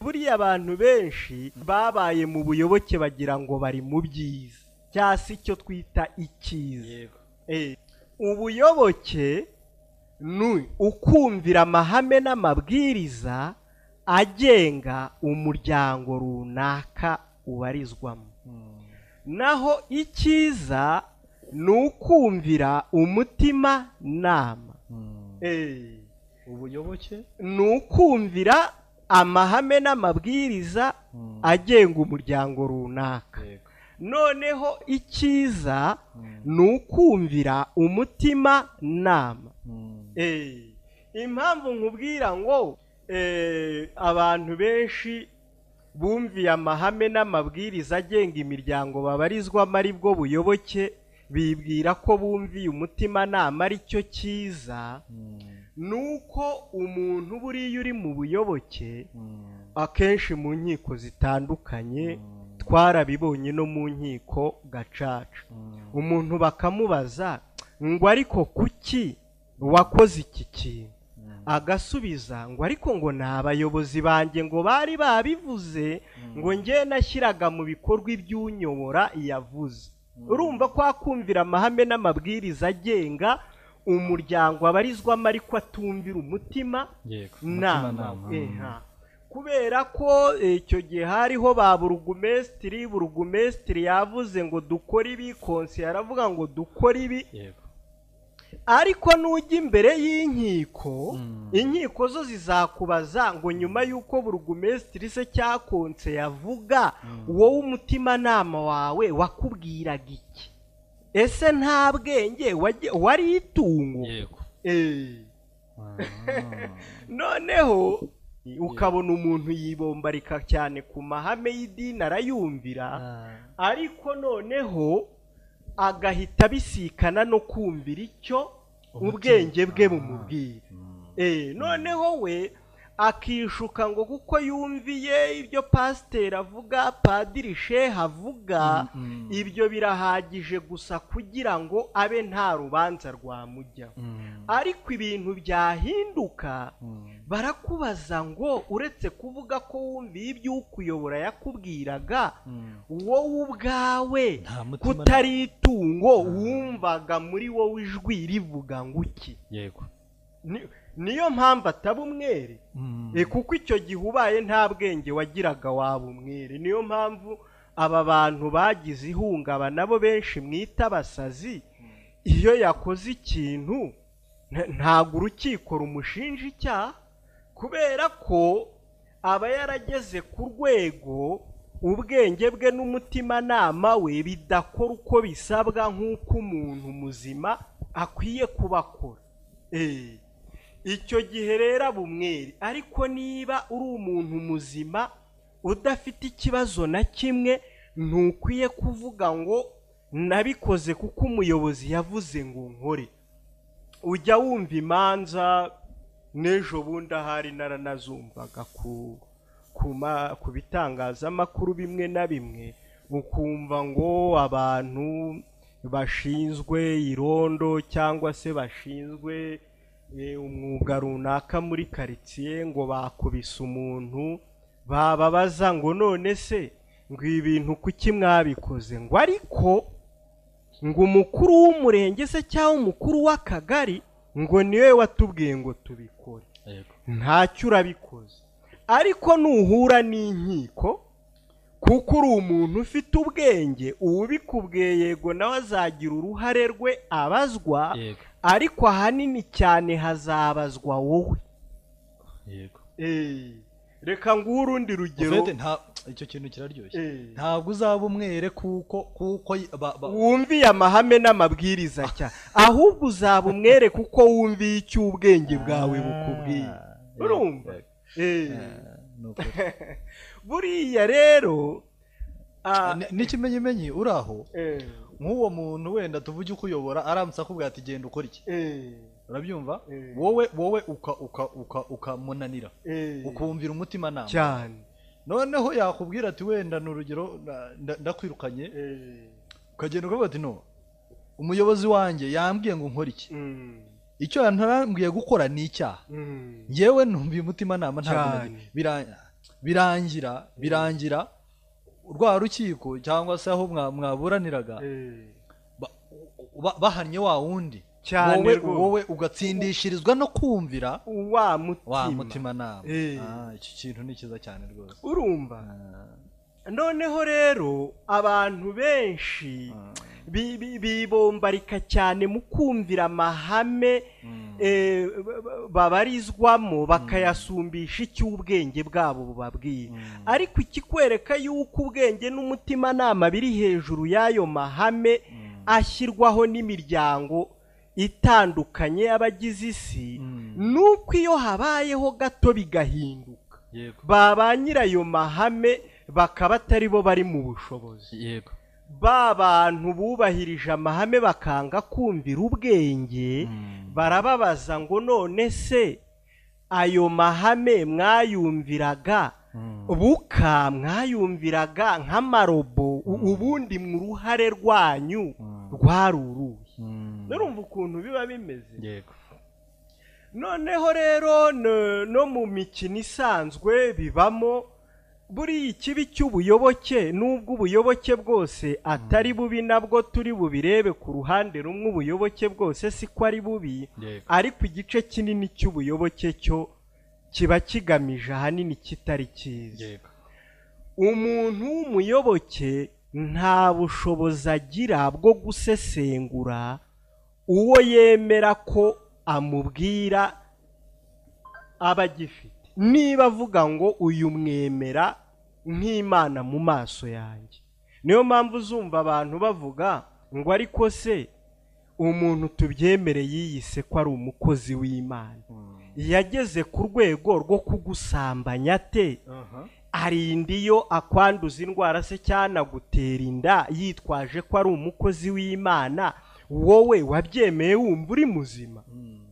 buriya abantu benshi babaye mu buyoboke bagira ngo bari mu byiza cyangwa se icyo twita icyiza Eh, ubuyoboke ni ukumvira amahame n'amabwiriza agenga umuryango runaka ubarizwamo naho icyiza ni ukumvira umutima nama Eh, ubuyoboke ni ukumvira amahame n'amabwiriza agenga umuryango runaka yego noneho icyiza ni ukumvira umutima nama Eh, impamvu nkubwira ngo eh, abantu benshi bumviye amahame n'amabwiriza agenga imiryango babarizwamo ari bwo buyoboke bibwira ko bumviye umutimanama ari cyo cyiza ni uko umuntu buriya uri mu buyoboke akenshi mu nkiko zitandukanye twarabibonye no mu nkiko gacaca umuntu bakamubaza ngo ariko kuki wakoze iki kintu agasubiza ngo ariko ngo ni abayobozi banjye ngo bari babivuze ngo njye nashyiraga mu bikorwa iby'unyobora yavuze urumva ko akumvira amahame n'amabwiriza agenga umuryango abarizwamo ariko atumvira umutima yego nama umutimanama. inka kubera ko eh, icyo gihe hariho ba burugumesitiri burugumesitiri yavuze ngo dukore ibi konsi yaravuga ngo dukore ibi yego ariko nujya imbere y'inkiko Mm. inkiko zo zizakubaza ngo nyuma y'uko burugumesitiri se cya konse yavuga wowe umutimanama wawe wakubwiraga iki ese nta bwenge wagiye- wari itungo yego Eh. Ah. noneho ukabona umuntu yibombarika cyane ku mahame y'idini arayumvira ariko noneho agahita abisikana no kumvira icyo Umutima. ubwenge bwe Ah. bumubwira Mm. Eh, noneho we akishuka ngo kuko yumviye ibyo pasiteri avuga padiri shehe avuga Mm, mm. ibyo birahagije gusa kugira ngo abe nta rubanza rwamujyaho Mm, ariko ibintu byahinduka mm. barakubaza ngo uretse kuvuga ko wumviye ibyo ukuyobora yakubwiraga Mm. wowe ubwawe Nta mutima kutari itungo wumvaga muri wowe ijwi rivuga ngo iki yego Ni- niyo mpamvu ataba umwere Mm. Eh, kuko icyo gihe ubaye nta bwenge wagiraga waba umwere niyo mpamvu aba bantu bagize ihungabana bo benshi mwita abasazi iyo yakoze ikintu nta- ntabwo urukiko rumushinja icyaha kubera ko aba yarageze ku rwego ubwenge bwe n'umutimanama we bidakora uko bisabwa nk'uko umuntu muzima akwiye kubakora Eh, icyo gihe rero aba umwere ariko niba uri umuntu muzima udafite ikibazo na kimwe ntukwiye kuvuga ngo nabikoze kuko umuyobozi yavuze ngo nkore ujya wumva imanza n'ejo bundi ahari naranazumvaga ku ku ma- ku bitangazamakuru bimwe na bimwe ukumva ngo abantu bashinzwe irondo cyangwa se bashinzwe eh, umwuga runaka muri karitsiye ngo bakubise umuntu bababaza ngo none se ngo ibi bintu kuki mwabikoze ngo ariko ngo umukuru w'umurenge se cyangwa umukuru w'akagari ngo niwe watubwiye ngo tubikore yego ntacyo urabikoze ariko nuhura n'inkiko kuko uri umuntu ufite ubwenge uwubikubwiye yego nawe azagira uruhare rwe abazwa yego ariko ahanini cyane hazabazwa wowe yego Eh, reka nguhe urundi rugero Ufete, nta- icyo kintu kiraryoshye Eh. ntabwo uzaba umwere kuko kuko y- ba- ba- wumviye amahame n'amabwiriza cya ahubwo uzaba umwere kuko wumviye icyo ubwenge bwawe bukubwiye Ah, yego, urumva yego. Eh, Ah, ni ukuri. buriya rero ah, Ni- n'ikimenyimenyi uri aho eh, nk'uwo muntu wenda tuvuge ukuyobora aramutse akubwira ati genda ukora iki eh, urabyumva Eh. wowe wowe uka uka uka ukamunanira eh, ukumvira umutimanama cyane noneho yakubwira ati wenda ni urugero na- nda- ndakwirukanye Eh, ukagenda ukavuga ati no umuyobozi wanjye yambwiye ngo nkore iki mm, icyo yantarambwiye gukora ni icyaha mm, yewe numviye umutimanama ntabwo Cyane. nagira- bira- birangira birangira rwa rukiko cyangwa se aho mwa- mwaburaniraga Eh, ba- ba- bahannye wa wundi Cyane wowe rwose. wowe ugatsindishirizwa no kumvira wa mutima wa mutimanama Eh. Ah, iki kintu ni cyiza cyane rwose urumva Ah, noneho rero abantu benshi Mm. bi- bi- bibombarika cyane mu kumvira amahame Mm. eh, ba- ba- babarizwamo bakayasumbisha icy'ubwenge bwabo bubabwiye Mm. ariko ikikwereka yuko ubwenge n'umutimanama biri hejuru y'ayo mahame Mm. ashyirwaho n'imiryango itandukanye y'abagize isi Mm. ni uko iyo habayeho gato bigahinduka yego ba ba nyirayo mahame bakaba atari bo bari mu bushobozi yego ba bantu bubahirije amahame bakanga kumvira ubwenge Mm. barababaza ngo none se ayo mahame mwayumviraga Mm. buka mwayumviraga nk'amarobo u- ubundi mu ruhare rwanyu Mm. rwari uruhe Mm. nurumva ukuntu biba bimeze yego noneho rero no- no mu mikino isanzwe bibamo buriya ikibi cy'ubuyoboke n'ubwo ubuyoboke bwose atari bubi nabwo turi bubirebe ku ruhande rumwe ubuyoboke bwose siko ari bubi yego ariko igice kinini cy'ubuyoboke cyo kiba kigamije ahanini kitari cyiza yego umuntu w'umuyoboke nta bushobozi agira bwo gusesengura uwo yemera ko amubwira aba agifite niba avuga ngo uyu mwemera nk'imana mu maso yanjye niyo mpamvu uzumva abantu bavuga ngo ariko se umuntu tubyemere yiyise ko ari umukozi w'imana Mm. yageze ku rwego rwo kugusambanya ate Aha. arinda iyo akwanduza indwara se cyanagutera inda yitwaje ko ari umukozi w'imana wowe wabyemeye wumva uri muzima Mm.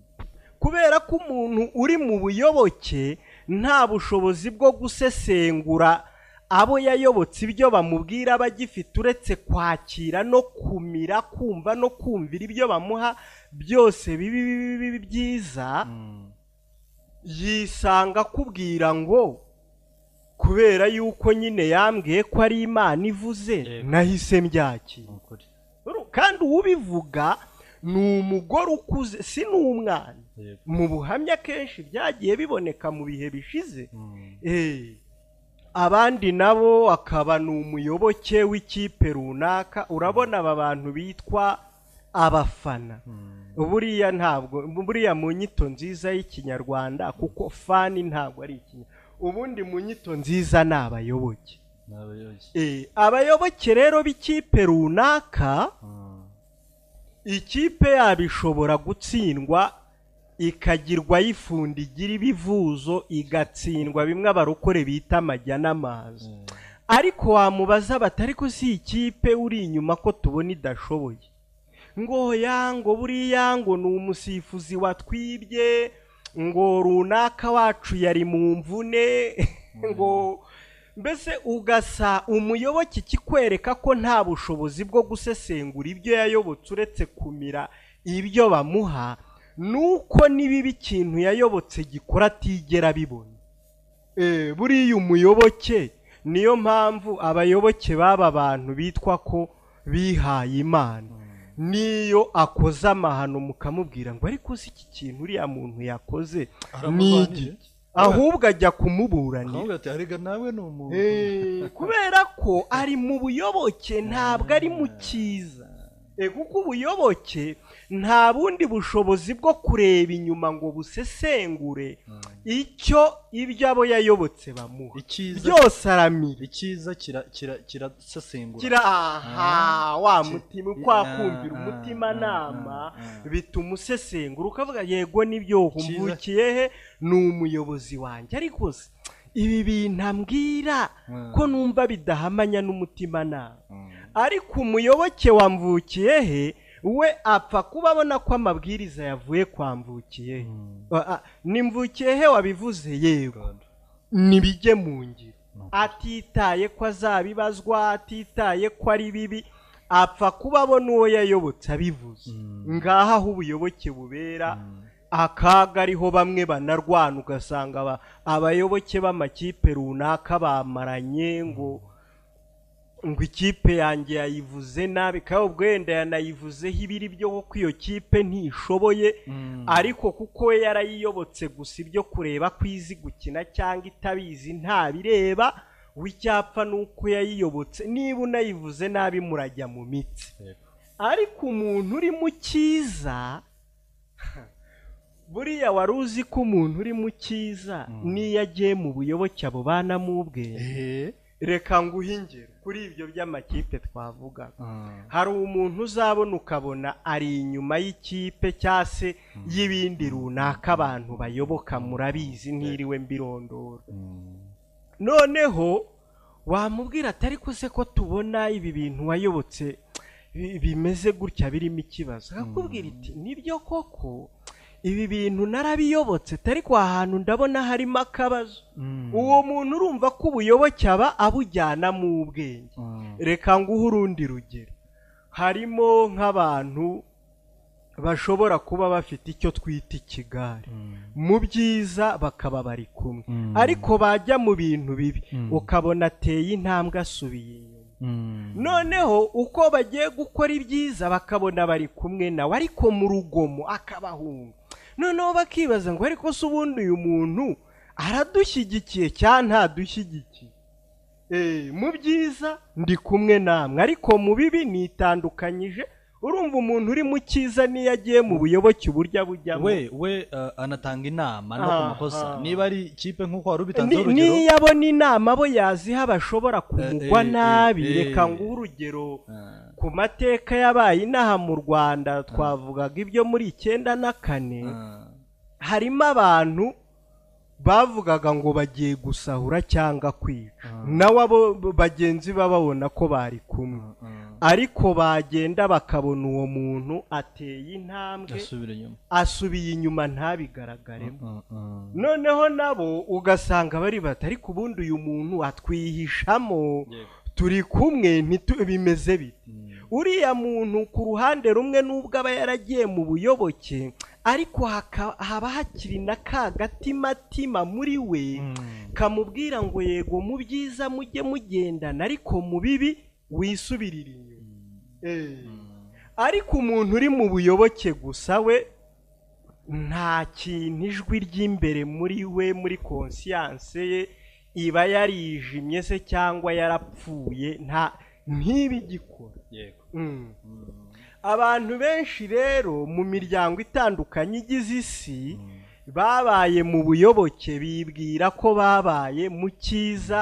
kubera ko umuntu uri mu buyoboke nta bushobozi bwo gusesengura abo yayobotse ibyo bamubwira aba agifite uretse kwakira no kumira kumva no kumvira ibyo bamuha byose bibi bibi bibi byiza Mm. yisanga akubwira ngo kubera yuko nyine yambwiye ko ari imana ivuze Yego. nahise mbyakira Ni ukuri Uru- kandi ubivuga ni umugore ukuze si n'umwana yego mu buhamya kenshi byagiye biboneka mu bihe bishize Mm. Eh, abandi nabo akaba ni umuyoboke w'ikipe runaka urabona aba bantu bitwa abafana Mm. buriya ntabwo buriya mu nyito nziza y'ikinyarwanda kuko fani ntabwo ari ikinya ubundi mu nyito nziza ni abayoboke Ni abayoboke Eh, abayoboke rero b'ikipe runaka Mm. ikipe yabo ishobora gutsindwa ikagirwa yifunda igira ibivuzo igatsindwa bimwe abarokore bita amajya n'amazi Mm. ariko wamubaza bati ariko si ikipe uri inyuma ko tubona idashoboye ngo ya ngo buriya ngo ni umusifuzi watwibye ngo runaka wacu yari mu mvune ngo mbese ugasa umuyoboke ikikwereka ko nta bushobozi bwo gusesengura ibyo yayobotse uretse kumira ibyo bamuha nuko n'ibibi ikintu yayobotse gikora atigera abibona Eh, buriya umuyoboke niyo mpamvu abayoboke b'aba bantu bitwa ko bihaye imana niyo akoze amahano mukamubwira ngo ariko si iki kintu uriya muntu yakoze ni iki Aramurwanije? ahubwo ajya ahubwo kumuburanira ati arega nawe ni umuntu Eh, kubera ko ari mu buyoboke ntabwo ari mu cyiza Eh, kuko ubuyoboke nta bundi bushobozi bwo kureba inyuma ngo busesengure Mm. icyo ibyo abo yayobotse bamuha icyiza byose aramira icyiza kira- kira- kirasesengura kira aha wa ki- mutima i- kwa ah, kumvira ah, umutimanama ah, ah, ah. bituma usesengura ukavuga yego nibyo Cyiza. humbukiye he ni umuyobozi wanjye ariko se ibi bintu ambwira Mm. ko numva bidahamanya n'umutimanama Mm. ariko umuyoboke wa mvukiye he we apfa kuba abona ko amabwiriza yavuye kwa mvukiye he Mm. Ah, ah, ni mvukiye he wabivuze yego God. nibijye mu ngiro Ni ukuri. atitaye ko azabibazwa atitaye ko ari bibi apfa kuba abona uwo yayobotse abivuze Mm. ngaha aho ubuyoboke bubera Mm. akaga ariho bamwe banarwana ugasanga aba- abayoboke b'amakipe runaka bamaranye ngo ngo ikipe yanjye yayivuze nabi kandi ubwo wenda yanayivuzeho ibiri byo kuko iyo kipe ntishoboye ariko kuko we yarayiyobotse gusa ibyo kureba ko izi gukina cyangwa itabizi ntabireba we icyapfa ni uko yayiyobotse niba unayivuze nabi murajya mu mitsi ariko umuntu uri mu cyiza buriya wari uzi ko umuntu uri mu cyiza n'iyo agiye mu buyoboke abo bana mu ubwenge Eh. reka nguhe ingero kuri ibyo by'amakipe twavugaga Mm. hari umuntu uzabona ukabona ari inyuma y'ikipe cyangwa se y'ibindi runaka abantu bayoboka murabizi ntiriwe mbirondora noneho wamubwira atari ko se ko tubona ibi bintu wayobotse bi- bimeze gutya birimo ikibazo akakubwira iti nibyo koko ibi bintu narabiyobotse atari ko ahantu ndabona harimo akabazo Mm. uwo muntu urumva ko ubuyoboke aba abujyana mu ubwenge Mm. reka nguhe urundi rugero harimo nk'abantu bashobora kuba bafite icyo twita ikigare Mm. mu byiza bakaba bari kumwe Mm. ariko bajya mu bintu bibi Mm. ukabona ateye intambwe asubiye inyuma Mm. noneho uko bagiye gukora ibyiza bakabona bari kumwe nawe ariko mu rugomo akabahunga noneho bakibaza ngo ariko se ubundi uyu muntu aradushyigikiye cyangwa ntadushyigikiye Eh, mu byiza ndi kumwe namwe ariko mu bibi nitandukanyije urumva umuntu uri mu cyiza n'iyo agiye mu buyoboke uburyo abujyamo we we uh, anatanga inama no ku Aha. makosa niba ari ikipe nk'uko wari ubitanze Ni- urugero niyo abona inama bo yaziha bashobora kumugwa Eh, eh, nabi eh, eh. reka nguhe urugero Ah, ku mateka yabaye inaha mu rwanda twavugaga ibyo muri icyenda na kane ah, harimo abantu bavugaga ngo bagiye gusahura cyangwa kwica Ah. nawe abo bagenzi be babona ko bari kumwe ah. ariko bagenda bakabona uwo muntu ateye intambwe asubira inyuma asubiye inyuma ntabigaragare Ah, ah. noneho nabo ugasanga bari bati ariko ubundi uyu muntu atwihishamo Yego. turi kumwe ntitu- bimeze bite Mm. uriya muntu ku ruhande rumwe n'ubwo aba yaragiye mu buyoboke ariko haka- haba hakiri na ka gatimatima muri we Mm. kamubwira ngo yego mu byiza mujye mugendana ariko mu bibi wisubirira inyuma Eh. ariko umuntu uri mu buyoboke gusa we nta kintu ijwi ry'imbere muri we muri konsiyanse ye iba yarijimye se cyangwa yarapfuye nta ntibigikora Yego. Mm. Mm. abantu benshi rero mu miryango itandukanye igize isi babaye mu buyoboke bibwira ko babaye mu cyiza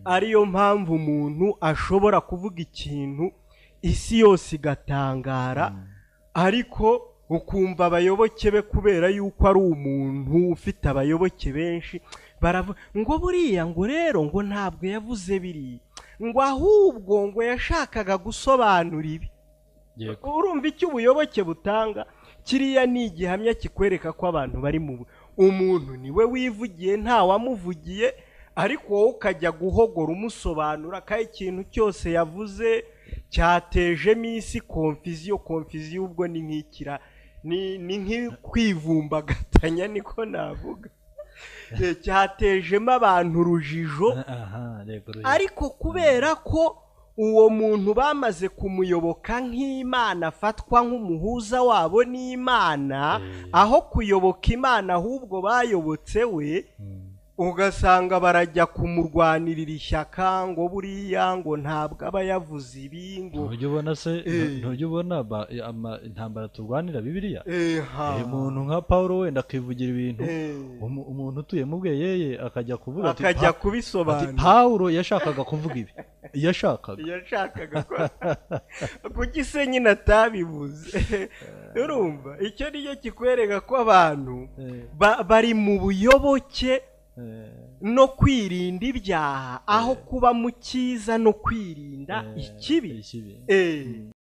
ariyo mpamvu umuntu ashobora kuvuga ikintu isi yose igatangara ariko ukumva abayoboke be kubera yuko ari umuntu ufite abayoboke benshi baravuga ngo buriya ngo rero ngo ntabwo yavuze biriya ngo ahubwo ngo yashakaga gusobanura ibi Yego. urumva icyo ubuyoboke butanga kiriya ni igihamya kikwereka ko abantu bari mu bu- umuntu niwe wivugiye ntawamuvugiye ariko wowe ukajya guhogora umusobanura ko ikintu cyose yavuze cyatejemo isi konfiziyo konfiziyo ubwo ni nk'ikira ni ni nk'ikwivumbagatanya niko navuga Eh, cyatejemo abantu urujijo Aha, yego, yego. ariko kubera ko uwo muntu bamaze kumuyoboka nk'imana afatwa nk'umuhuza wabo n'imana Mm. aho kuyoboka imana ahubwo bayobotse we Mm. ugasanga barajya kumurwanirira ishyaka ngo buriya ngo ntabwo aba yavuze ibi ngo ntujya ubona se Eh. ntujya ubona ba- ama- intambara turwanira bibiliya eha Eh, umuntu nka paul wenda akivugira ibintu eh, Umu- umuntu utuye mu bweyeye akajya kuvuga ati akajya "Pa- ati kubisobanura paul yashakaga kuvuga ibi yashakaga yashakaga ko kuki se nyine atabibuze urumva icyo ni cyo kikwereka ko abantu Eh, ba- bari mu buyoboke eh, no kwirinda ibyaha aho kuba mu cyiza no kwirinda eh, ikibi ikibi Eh,